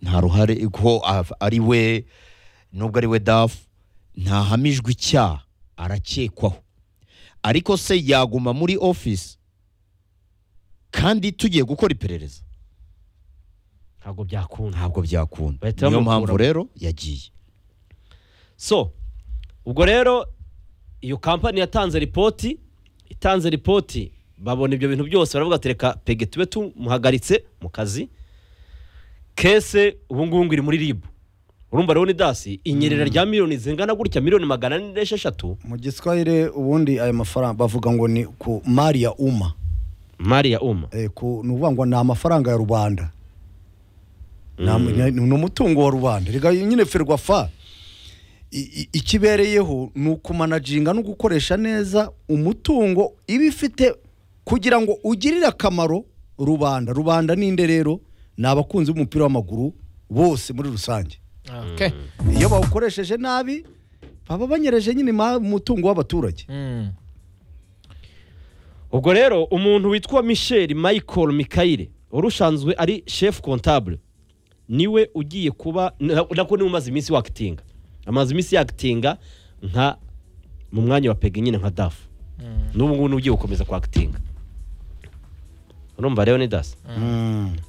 nta ruhare ko af- ari we nubwo ari we dafu ntahamijwe icyaha arakekwaho ariko se yaguma muri ofisi kandi tugiye gukora iperereza ntabwo byakunda ntabwo byakunda Bahita niyo bamukura. mpamvu rero yagiye so ubwo rero iyo kampani yatanze ripoti itanze ripoti babona ibyo bintu byose baravuga ati reka pege tube tumuhagaritse mu kazi kese ubu ngubu ngo iri muri ribu urumva rero ni dasi inyerera rya miliyoni zingana gutya miliyoni magana ane n'esheshatu mu giswahili ubundi ayo mafaranga bavuga ngo ni ku mari ya uma mari ya uma Eh, ku- ni ukuvuga ngo ni amafaranga ya rubanda Ni am- ni ni umutungo wa rubanda reka nyine ferwafa i- i- ikibereyeho ni ukumanaginga no gukoresha neza umutungo iba ifite kugira ngo ugirire akamaro rubanda rubanda ninde rero ni abakunzi b'umupira w'amaguru bose muri rusange Okay. iyo bawukoresheje nabi baba banyereje nyine ma- umutungo w'abaturage Mm. ubwo rero umuntu witwa michel michael mikayire wari usanzwe ari shefu kontabule niwe ugiye kuba na- nako niwe umaze iminsi wakitinga amaze iminsi yakitinga nka mu mwanya wa pegi nyine nka dafu n'ubu ngubu niwe ugiye gukomeza kwakitinga urumva rero ni dasi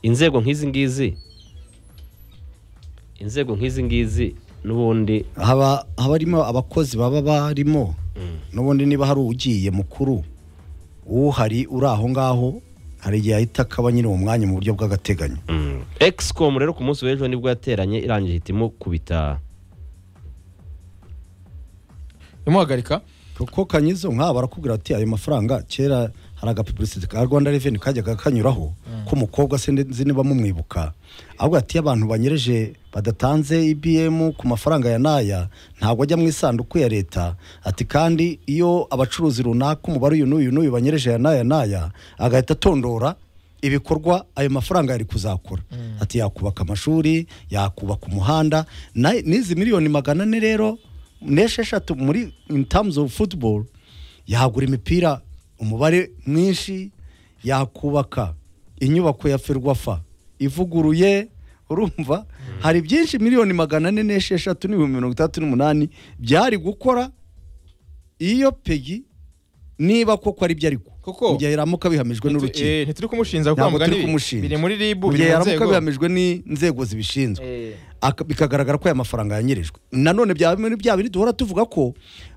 inzego nk'izi ngizi inzego nk'izi ngizi n'ubundi haba haba harimo abakozi baba barimo n'ubundi niba hari ugiye mukuru uhari uri aho ngaho hari igihe ahita akaba nyine uwo mwanya mu buryo bw'agateganyo egisicomu rero ku munsi w'ejo nibwo yateranye irangije ihitimo kubita imuhagarika kuko kanyizo nk'aba barakubwira ati ayo mafaranga kera hari agapubulisiti ka rwanda reveni kajyaga kanyuraho k'umukobwa se nzi niba mumwibuka ahubwo ati iyo abantu banyereje badatanze ibiyemu ku mafaranga ya n'aya ntabwo ajya mu isanduku ya leta ati kandi iyo abacuruzi runaka umubare uyu n'uyu n'uyu banyereje aya n'aya n'aya agahita atondora ibikorwa ayo mafaranga yari kuzakora ati yakubaka amashuri yakubaka umuhanda na- n'izi miliyoni magana ane rero n'esheshatu muri in terms of football yagura imipira umubare mwinshi yakubaka inyubako ya ferwafa ivuguruye urumva hari byinshi miliyoni magana ane n'esheshatu n'ibihumbi mirongo itandatu n'umunani byari gukora iyo pegi niba koko ari byo ariko Koko. mu gihe yaramuka bihamijwe n'urukiko Eh, ntituri kumushinja kuko ntabwo mugani turi kumushinja biri muri ribu Mu biri gihe mu yaramuka nzego bihamijwe n'inzego zibishinzwe Aka- bikagaragara ko aya mafaranga yanyirijwe nanone byaba muri bya bindi duhora tuvuga ko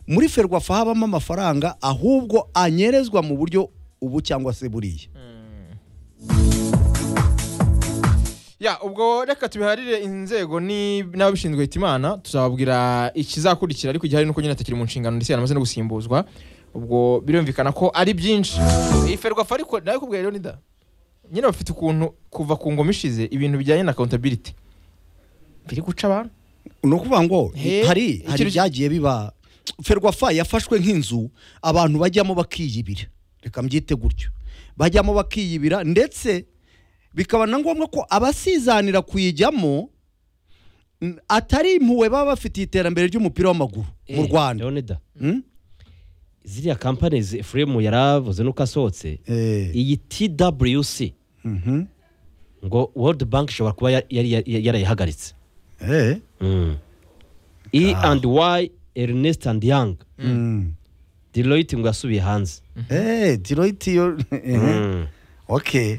muri ferwafa habamo amafaranga ahubwo anyerezwa mu buryo ubu cyangwa se buriya ya ubwo reka tubiharire inzego ni- n'ababishinzwe hitimana tuzababwira ikizakurikira ariko igihari nuko nyine atakiri mu nshingano ndetse yaramaze no gusimbuzwa ubwo birumvikana ko ari byinshi iyi ferwafa ariko nawe kubwira rero nida nyine bafite ukuntu kuva ku ngoma ishize ibintu bijyanye na accountability biri guca abantu ni ukuvuga ngo hari He, hari ikintu- ibyagiye biba ferwafa yafashwe nk'inzu abantu bajyamo bakiyibira reka mbyite gutyo bajyamo bakiyibira ndetse bikaba na ngombwa ko abasizanira kuyijyamo mm, atari impuhwe baba bafitiye iterambere ry'umupira w'amaguru mu rwanda leonida Mm? ziriya kampani efuremu yaravuze nuko asohotse Eh, iyi twc mhm. ngo world bank ishobora kuba ya- yari yari- yari yarayihagaritse Eh, e and y ernest and young mm. deloitte ngo yasubiye hanze Eh, Deloitte yo Mm. okay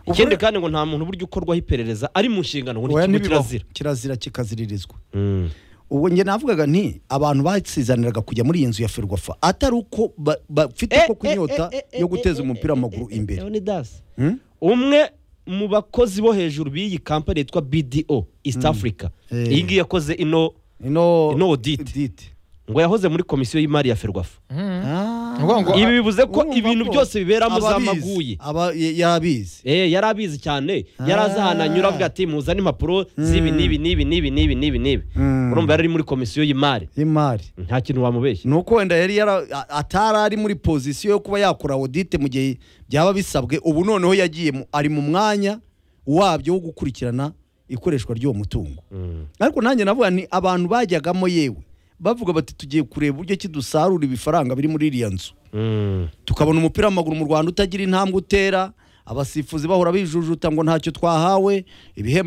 ikindi kandi ngo nta muntu buryo ukorwaho iperereza ari mu nshingano ngo Oya, ni ikigo ntibibaho. kirazira kirazira kikaziririzwa Mm. ubwo njye navugaga nti abantu basizaniraga kujya muri iyi nzu ya ferwafa atari uko ba- bafite Eh, koko eh, inyota eh, eh, yo eh, guteza eh, umupira eh, w'amaguru eh, eh, imbere Leonidas. Hmm? umwe mu bakozi bo hejuru b'iyi kampani yitwa bdo east africa Eh. iyi ngiyi yakoze ino ino ino audit dite ngo yahoze muri komisiyo y'imari ya ferwafa Ngo- ngo- ibi bivuze ko urumva ibintu ko byose biberamo ababizi, zamaguye aba- y- yabizi Eh, yari abizi cyane yari azi ahantu anyura avuga ati muzane impapuro z'ibi n'ibi n'ibi n'ibi n'ibi n'ibi n'ibi Mm. urumva yari ari muri komisiyo y'imari y'imari nta kintu wamubeshya ni uko wenda yari yara- a- atari ari muri pozisiyo yo kuba yakora audite mu gihe byaba bisabwe ubu noneho yagiye mu- ari mu mwanya wabyo wo gukurikirana ikoreshwa ry'uwo mutungo Mm. ariko nanjye navuga ni abantu bajyagamo yewe bavuga bati tugiye kureba uburyo ki dusarura ibifaranga biri muri iriya nzu Mm. tukabona umupira w'amaguru mu rwanda utagira intambwe utera abasifuzi bahora bijujuta ngo ntacyo twahawe ibihembo